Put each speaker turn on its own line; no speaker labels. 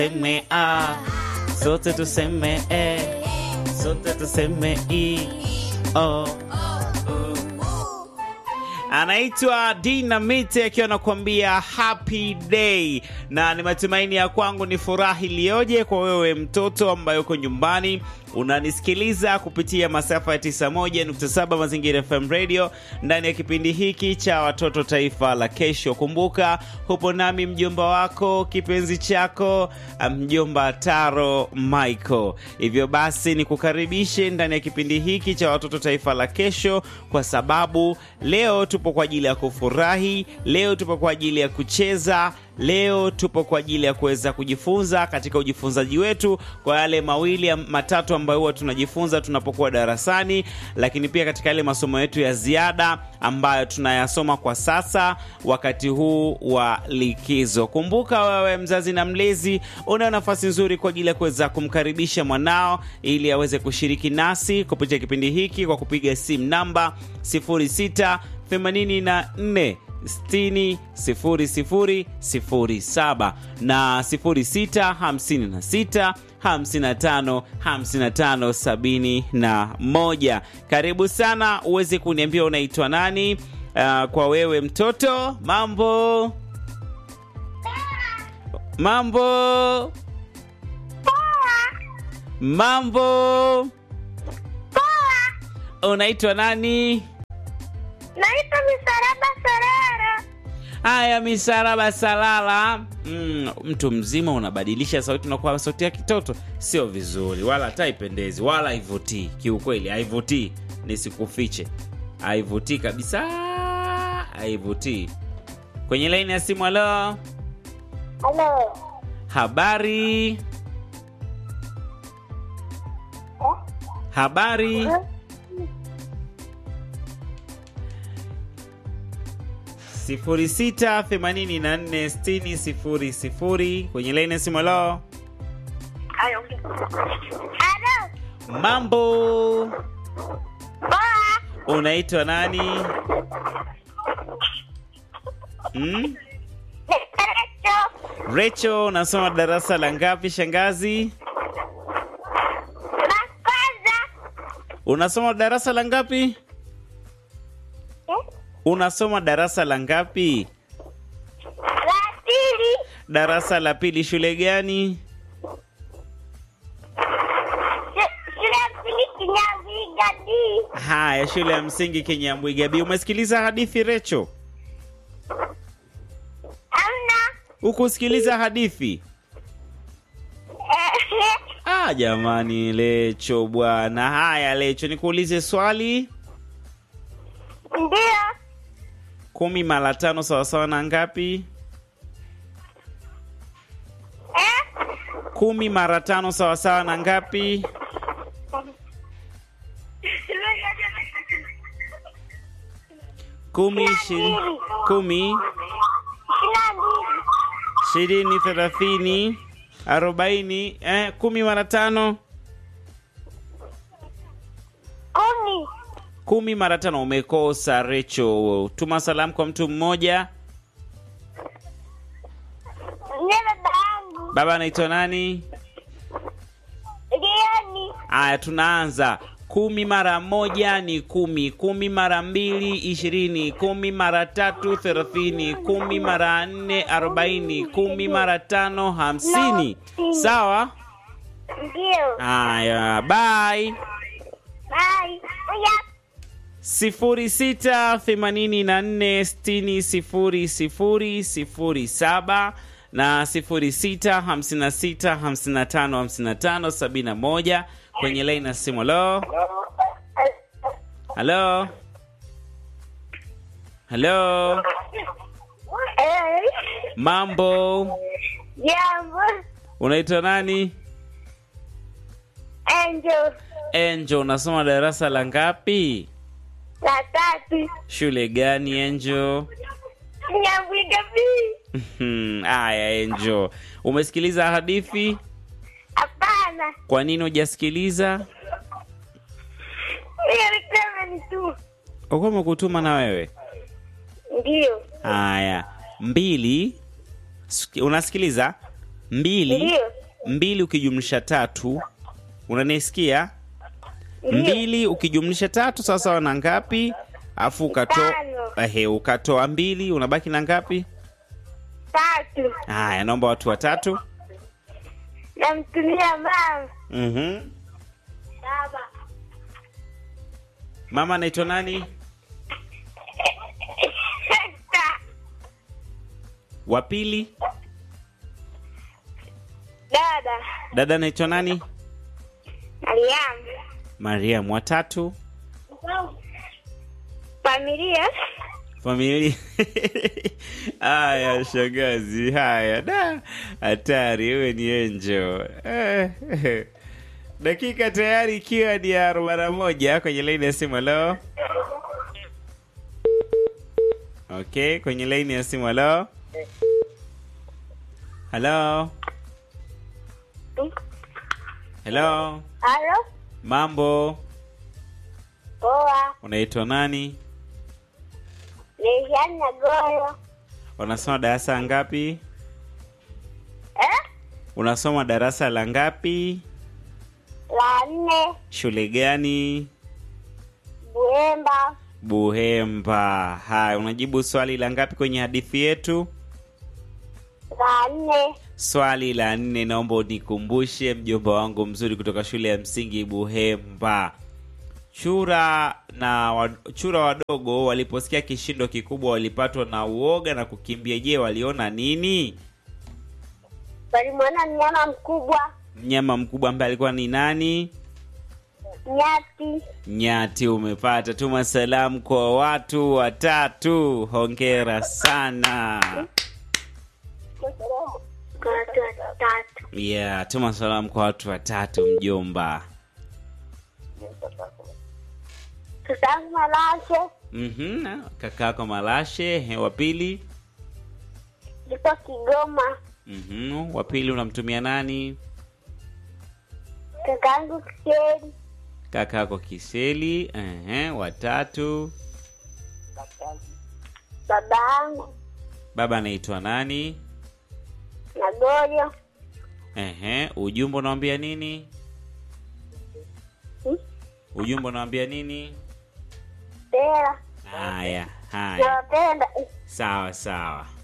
tuseme a, sote tuseme e, sote tuseme i, o. Anaitwa Dinamite akiwa anakuambia happy day, na ni matumaini ya kwangu ni furaha iliyoje kwa wewe mtoto ambaye uko nyumbani unanisikiliza kupitia masafa ya 91.7 Mazingira FM Radio ndani ya kipindi hiki cha watoto taifa la kesho. Kumbuka hupo nami mjomba wako kipenzi chako mjomba Taro Michael. Hivyo basi nikukaribishe ndani ya kipindi hiki cha watoto taifa la kesho, kwa sababu leo tupo kwa ajili ya kufurahi, leo tupo kwa ajili ya kucheza Leo tupo kwa ajili ya kuweza kujifunza katika ujifunzaji wetu kwa yale mawili matatu ambayo huwa tunajifunza tunapokuwa darasani, lakini pia katika yale masomo yetu ya ziada ambayo tunayasoma kwa sasa wakati huu wa likizo. Kumbuka wewe mzazi na mlezi, una nafasi nzuri kwa ajili ya kuweza kumkaribisha mwanao ili aweze kushiriki nasi kupitia kipindi hiki kwa kupiga simu namba 06 84 60 00 07 na 06 56 55 55 71. Karibu sana uweze kuniambia unaitwa nani. Uh, kwa wewe mtoto, mambo mambo mambo, unaitwa nani?
Naitwa Misaraba Sarara.
Haya, misaraba salala. Mm, mtu mzima unabadilisha sauti unakuwa sauti ya kitoto, sio vizuri, wala hata haipendezi, wala haivutii. Kiukweli haivutii, nisikufiche, haivutii kabisa, haivutii. Kwenye laini ya simu, halo,
Halo.
habari, habari. sifuri sita themanini na nne sitini sifuri sifuri kwenye laini ya simu. Halo,
Halo.
mambo,
Poa.
unaitwa nani? Mm?
Recho.
Recho, unasoma darasa la ngapi shangazi?
La kwanza.
Unasoma darasa la ngapi?
Eh?
Unasoma darasa la ngapi?
La pili.
Darasa la pili. Shule gani?
Sh- Shule ya msingi Kinyambiga D.
Haya, shule ya msingi Kenyambwiga B. Umesikiliza hadithi Recho?
Amna.
Ukusikiliza hadithi?
Eh,
Ah, jamani Lecho bwana. Haya Lecho, nikuulize swali.
Ndio.
Kumi mara tano sawasawa na ngapi?
Eh?
Kumi mara tano sawasawa na ngapi? Kumi, ishirini, kumi,
Ishirini na mbili.
ishirini, thelathini, arobaini. Eh, kumi mara tano,
Kumi.
kumi mara tano. Umekosa Recho. Tuma salamu kwa mtu mmoja.
Ndiye baba yangu.
Baba anaitwa nani?
Lioni.
Aya, tunaanza. Kumi mara moja ni kumi, kumi mara mbili ishirini, kumi mara tatu thelathini, kumi mara nne arobaini, kumi mara tano hamsini. Sawa?
Ndio.
Haya, bye.
Bye. Oya.
sifuri sita themanini na nne sitini sifuri sifuri sifuri saba na sifuri sita hamsini na sita hamsini na tano hamsini na tano sabini na moja kwenye laini ya simu. Halo, halo, halo,
Eh.
mambo,
Jambo.
unaitwa nani?
Angel.
Angel, unasoma darasa la ngapi?
La tatu.
Shule gani Angel?
Kinyambiga B.
Aya, Angel, umesikiliza hadithi?
Hapana.
Kwa nini hujasikiliza?
Hiyo ni ni tu.
Ukuwa umekutuma na wewe.
Ndio.
Haya, mbili. Siki- Unasikiliza? mbili
Ndiyo.
mbili ukijumlisha tatu unanisikia
Ndiyo.
mbili ukijumlisha tatu sawa sawa na ngapi afu ukatoa
Tano.
ehe ukatoa mbili unabaki na ngapi
Tatu.
haya naomba watu watatu
Namtumia mama.
mm
Baba.
mama anaitwa nani
Sita.
wa pili
Dada.
dada anaitwa nani
Mariam.
mariam watatu
Familia.
familia haya shangazi haya da hatari wewe ni enjo eh, eh. dakika tayari ikiwa ni ya arobaini na moja kwenye laini ya simu halo okay kwenye laini ya simu halo halo halo
Halo.
mambo
Poa.
unaitwa nani
Leishani na Goyo.
unasoma darasa ngapi
Eh?
unasoma darasa la ngapi
La nne.
shule gani
Buemba.
buhemba haya unajibu swali la ngapi kwenye hadithi yetu
La nne.
swali la nne naomba unikumbushe mjomba wangu mzuri kutoka shule ya msingi buhemba chura na wa, chura wadogo waliposikia kishindo kikubwa walipatwa na uoga na kukimbia je waliona nini
Walimwona mnyama mkubwa.
mnyama mkubwa ambaye alikuwa ni nani
Nyati.
nyati umepata tuma salamu kwa watu watatu hongera sana
Kwa watu watatu.
yeah tuma salamu kwa watu watatu mjomba
Tutangu Malashe.
mm kakako malashe he, wa pili
Liko Kigoma.
mm wa pili unamtumia nani
Kakangu Kiseri.
kakako kiseli ehe, watatu
Baba yangu.
baba anaitwa nani
Na Goyo.
ehe, ujumbe unawambia nini
Hmm?
ujumbe unawambia nini
Tera.
haya haya
Nawapenda.
sawa sawa